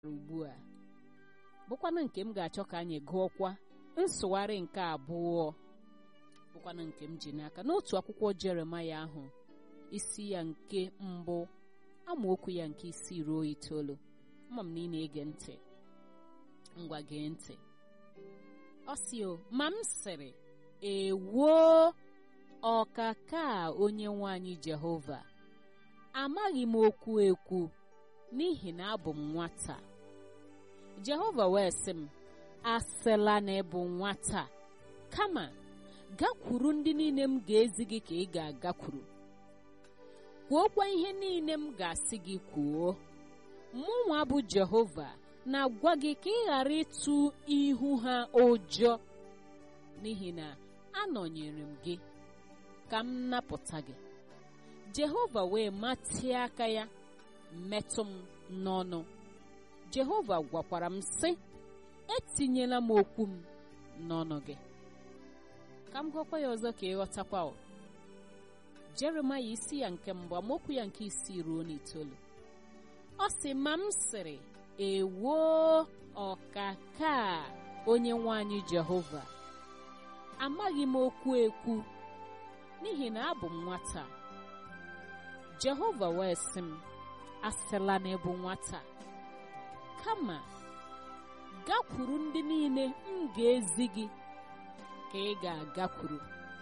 ugbu a bụkwanụ nke m ga-achọ ka anyị gụọkwa nsụgharị nke abụọ bụkwanụ nke m ji n'aka n'otu akwụkwọ jeremaya ahụ isi ya nke mbụ amaokwu ya nke isii ruo itoolu ama m na ị na-ege ntị ngwa gee ntị ọ sị o ma m sịrị ewoo ọkaka onye nwanyị jehova amaghị m okwu ekwu n'ihi na abụ m nwata jehova wee sị m asịla na ịbụ nwata kama gakwuru ndị niile m ga-ezi gị ka ị ga-agakwuru kwuokwa ihe niile m ga-asị gị kwuo mụnwa bụ jehova na-agwa gị ka ị ghara ịtụ ihu ha ụjọ n'ihi na anọnyere m gị ka m napụta gị jehova wee matie aka ya metụ m n'ọnụ jehova gwakwara m sị etinyela m okwu m n'ọnụ gị ka m gwakwa ya ọzọ ka ịghọtakwa o jeremaya isi ya nke mbụ amaokwu ya nke isii ruo n'itoolu ọ sị ma m sịrị ewoo ọkaka onye nwanyị jehova amaghị m okwu ekwu n'ihi na abụ m nwata jehova wee sị m asịla na ịbụ nwata kama gakwuru ndị niile m ga-ezi gị ka ị ga-agakwuru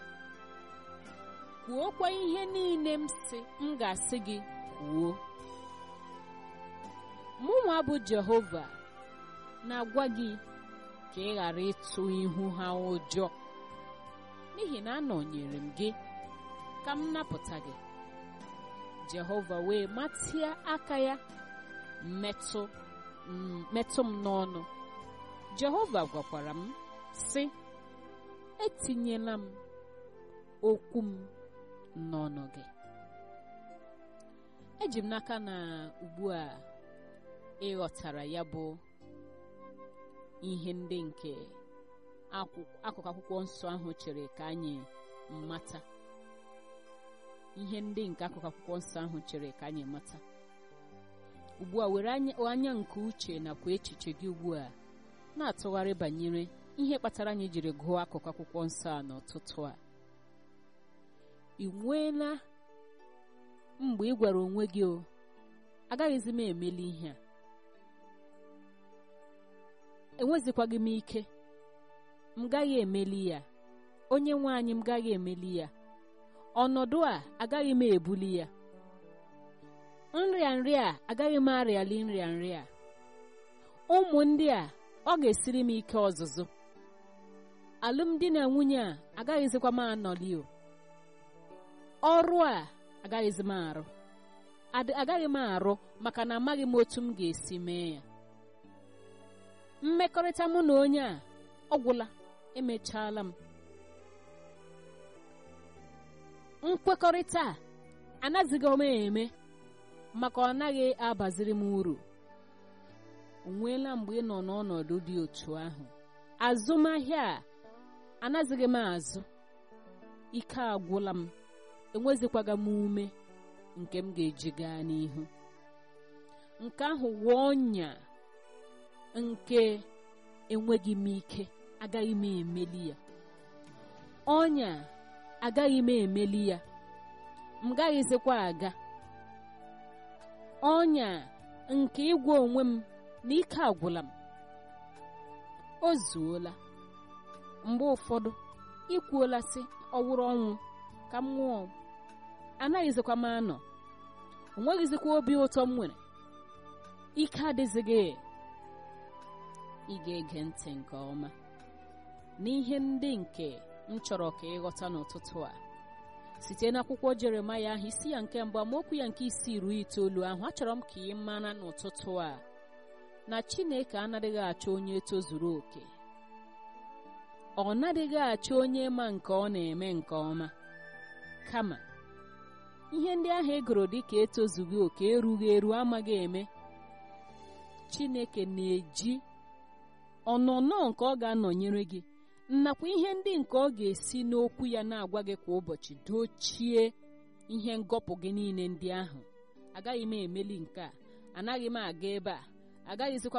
kwuokwa ihe niile m sị m ga-asị gị kwuo mụnwa bụ jehova na-agwa gị ka ị ghara ịtụ ihu ha ụjọ n'ihi na anọnyere m gị ka m napụta gị jehova wee matie aka ya metụ metụ m n'ọnụ jehova gwakwara m sị etinyela m okwu m n'ọnụ gị eji m n'aka na ugbu a ịghọtara ya bụ ihe ndị nke akụkụ akwụkwọ nsọ ahụ chere ka anyị mata ihe ndị nke akụkụ akwụkwọ nsọ ahụ chere ka anyị mata ugbu a were anya nke uche nakwa echiche gị ugbu a na-atụgharị banyere ihe kpatara anyị jiri gụọ akụkụ akwụkwọ nsọ a n'ụtụtụ a ị nweela mgbe ị gwara onwe gị o agaghịzi m emeli ihe a enwezikwaghị m ike m gaghị emeli ya onye nwe anyị m gaghị emeli ya ọnọdụ a agaghị m ebuli ya nrịa nrịa a agaghị m arịali nrịa nrịa ụmụ ndị a ọ ga-esiri m ike ọzụzụ alụmdi na nwunye a agaghịzikwa m anọli o ọrụ a agaghịzi m arụ agaghị m arụ maka na amaghị m otu m ga-esi mee ya mmekọrịta mụ na onye a ọ gwụla emechaala m nkwekọrịta a anazighị m eme maka ọ naghị abaziri m uru onweela mgbe ị nọ n'ọnọdụ dị otu ahụ azụmahịa a anazighị m azụ ike agwụla m enwezikwaga m ume nke m ga-eji gaa n'ihu nke ahụ wụọ ọnya nke enweghị m ike agaghị m emeli ya ọnya agaghị m emeli ya m gaghịzikwa aga ọnya nke ịgwa onwe m na ike agwụla m o zuola mgbe ụfọdụ ikwuola sị ọwụrụ ọnwụ ka m nwụọ anaghịzikwa m anọ onweghịzikwa obi ụtọ m nwere ike adịzighị ị ga-ege ntị nke ọma n'ihe ndị nke m chọrọ ka ịghọta n'ụtụtụ a site n'akwụkwọ jeremaya ahụ isi ya nke mbụ amaokwu ya nke isii ruo itoolu ahụ achọrọ m ka ị mara n'ụtụtụ a na chineke anaghịghị achọ onye tozuru oke ọ naghịghị achọ onye ma nke ọ na-eme nke ọma kama ihe ndị ahụ egoro dị ka etozughị oke erughị eru amaghị eme chineke na-eji ọnọnọ nke ọ ga-anọnyere gị nakwa ihe ndị nke ọ ga-esi n'okwu ya na-agwa gị kwa ụbọchị dochie ihe ngọpụ gị niile ndị ahụ agaghị m emeli nke a anaghị m aga ebe a agaghịzikwa